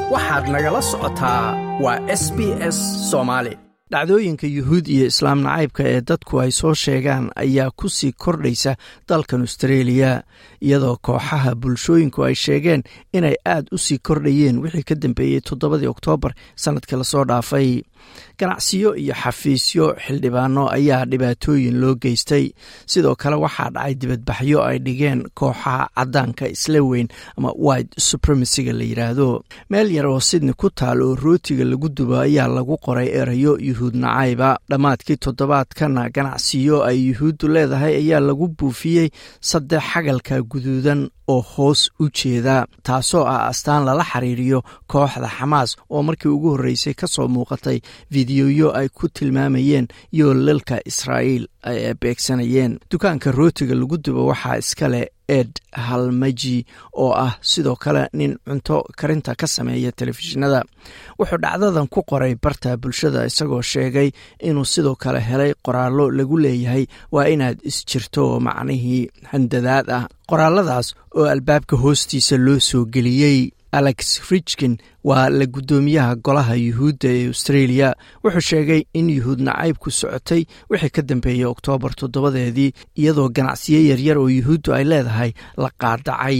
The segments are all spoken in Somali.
waxaad nagala socotaa waa s b s soomaali dhacdooyinka yuhuud iyo islaam nacaybka ee dadku ay soo sheegaan ayaa ku sii kordhaysa dalkan austreeliya iyadoo kooxaha bulshooyinku ay sheegeen inay aad u sii kordhayeen wixii ka dambeeyey toddobadii oktoobar sannadkii lasoo dhaafay ganacsiyo iyo xafiisyo xildhibaano ayaa dhibaatooyin loo geystay sidoo kale waxaa dhacay dibadbaxyo ay dhigeen kooxaha caddaanka isla weyn ama white supremacyga la yidhaahdo meel yar oo sidni ku taal oo rootiga lagu dubo ayaa lagu qoray erayo yuhuud nacayba dhammaadkii toddobaadkana ganacsiyo ay yuhuuddu leedahay ayaa lagu buufiyey saddex xagalka guduudan oo hoos u jeeda taasoo ah astaan lala xiriiriyo kooxda xamaas oo markii ugu horreysay ka soo muuqatay fideoyo ay ku tilmaamayeen yoolalka israa'iil ay beegsanayeen dukaanka rootiga lagu dubo waxaa iskale ed halmaji oo ah sidoo kale nin cunto karinta ka sameeya telefishinada wuxuu dhacdadan ku qoray barta bulshada isagoo sheegay inuu sidoo kale helay qoraallo lagu leeyahay waa inaad isjirto oo macnihii handadaad ah qoraaladaas oo albaabka hoostiisa loo soo geliyey alex richkin waa la guddoomiyaha golaha yuhuudda ee australia wuxuu sheegay in yuhuud nacaybku socotay wixii ka dambeeyey oktoobar toddobadeedii iyadoo ganacsiyo yaryar oo yuhuuddu ay leedahay la qaadacay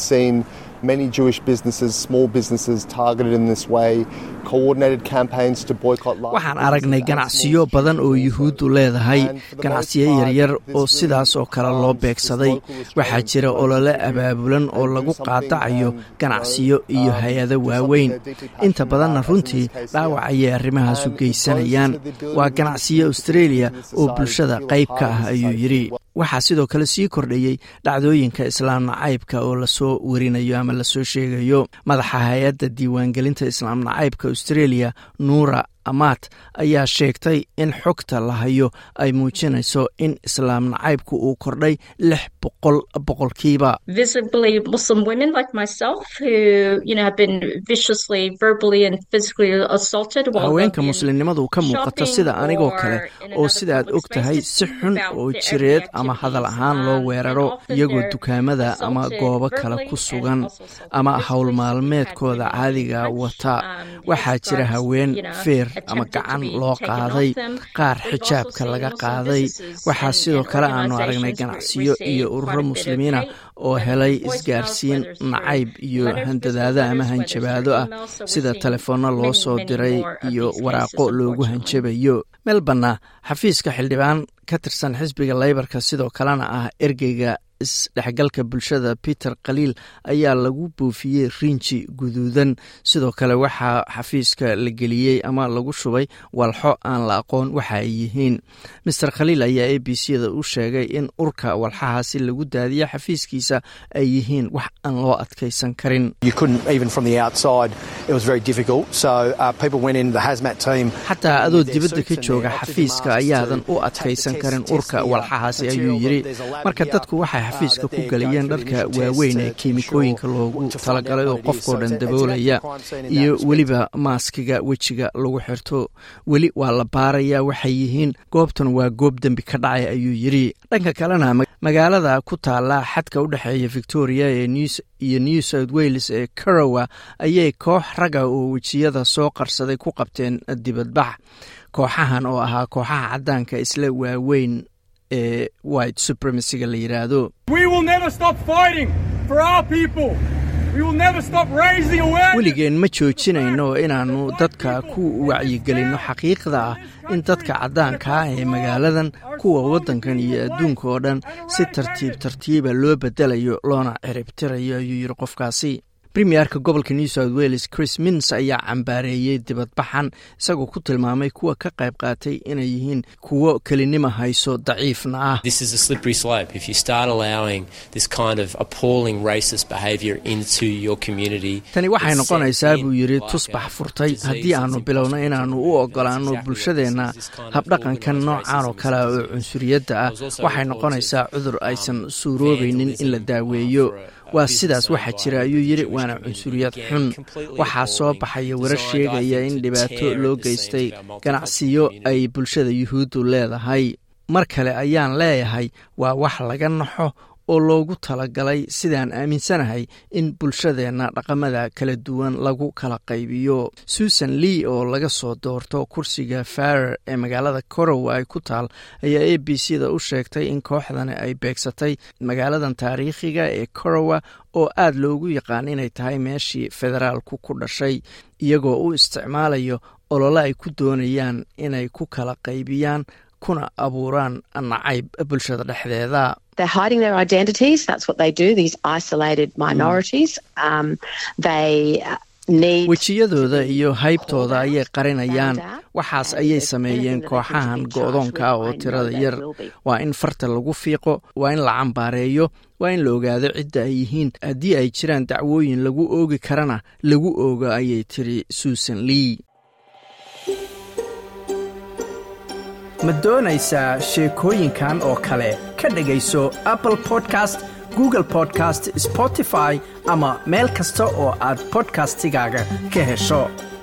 waxaan aragnay ganacsiyo badan oo yuhuuddu leedahay ganacsiyo yaryar oo sidaas oo kale loo beegsaday waxaa jira olole abaabulan oo lagu qaadacayo ganacsiyo iyo hay-ado waaweyn inta badanna runtii dhaawac ayay arrimahaas u geysanayaan waa ganacsiyo australia oo bulshada qayb ka ah ayuu yidhi waxaa sidoo kale sii kordhayey dhacdooyinka islaam nacaybka oo lasoo werinayo ama lasoo sheegayo madaxa hay-adda diiwaangelinta islaam nacaybka australia nuura amaat ayaa sheegtay in xogta la hayo ay muujinayso in islaam nacaybku uu kordhay lix boqol boqolkiiba haweenka muslimnimadu ka muuqata sida anigoo kale oo sidaad og tahay si xun oo jireed ama hadal ahaan loo weeraro iyagoo dukaamada ama goobo kale ku sugan ama howl maalmeedkooda caadiga wata waxaa jira haween feer ama gacan loo qaaday qaar xijaabka laga qaaday waxaa sidoo kale aanu aragnay ganacsiyo iyo ururo muslimiina oo helay isgaarsiin nacayb iyo handadaado ama hanjabaado ah sida telefoonno loo soo diray iyo waraaqo loogu hanjabayo melborna xafiiska xildhibaan ka tirsan xisbiga leybarka sidoo kalena ah ergeyga isdhexgalka bulshada peter khaliil ayaa lagu buufiyey rinji guduudan sidoo kale waxaa xafiiska la geliyey ama lagu shubay walxo aan la aqoon waxa ay yihiin master khaliil ayaa a b c da u sheegay in urka walxahaasi lagu daadiya xafiiskiisa ay yihiin wax aan loo adkaysan karin xataa adoo dibadda ka jooga xafiiska ayaadan u adkaysan karin urka walxahaasi ayuu yidhi marka dadku waxay xafiiska ku galayeen dharka waaweyn ee kiimikooyinka loogu talagalay oo qofkoo dhan daboolaya iyo weliba maaskiga wejiga lagu xirto weli waa la baarayaa waxay yihiin goobtan waa goob dembi ka dhacay ayuu yidhi dhanka kalena magaalada ku taala xadka u dhexeeya victoria iyo new south wales ee carowa ayay koox raga oo wejiyada soo qarsaday ku qabteen dibadbax kooxahan oo ahaa kooxaha caddaanka isla waaweyn ee white supremacyga la yidhaahdo weligeen ma joojinayno inaannu dadka ku wacyigelinno xaqiiqda ah in dadka caddaanka ah ee magaaladan kuwa waddankan iyo adduunka oo dhan si tartiib tartiiba loo bedelayo loona ciribtirayo ayuu yidhi qofkaasi premierka gobolka new south wales chris mins ayaa cambaareeyey dibadbaxan isagoo ku tilmaamay kuwa ka qayb qaatay inay yihiin kuwo kelinima hayso daciifna ah tani waxay noqonaysaa buu yidhi tusbax furtay haddii aannu bilowno inaannu u ogolaanno bulshadeenna habdhaqankan noocan oo kale oo cunsuriyadda ah waxay noqonaysaa cudur aysan suuroobaynin in la daaweeyo waa sidaas waxaa jira ayuu yidhi waana cunsuriyad xun waxaa soo baxaya warar sheegaya in dhibaato loo geystay ganacsiyo ay bulshada yuhuuddu leedahay mar kale ayaan leeyahay waa wax laga naxo oo loogu talagalay sidaan aaminsanahay in bulshadeenna dhaqamada kala duwan lagu kala qaybiyo susan lee oo laga soo doorto kursiga farer ee magaalada corowa ay ku taal ayaa a b c da u sheegtay in kooxdani ay beegsatay magaaladan taariikhiga ee corowa oo aad loogu yaqaan inay tahay meeshii federaalku ku dhashay iyagoo u isticmaalayo olole ay ku doonayaan inay ku kala qaybiyaan kuna abuuraan nacayb bulshada dhexdeeda wejiyadooda iyo haybtooda ayay qarinayaan waxaas ayay sameeyeen kooxahan go-doonka ah oo tirada yar waa in farta lagu fiiqo waa in la cambaareeyo waa in la ogaado cidda ay yihiin haddii ay jiraan dacwooyin lagu oogi karana lagu oogo ayay tiri susan lee ma doonaysaa sheekooyinkan oo kale ka dhegayso apple podcast google podcast spotify ama meel kasta oo aad bodkastigaaga ka hesho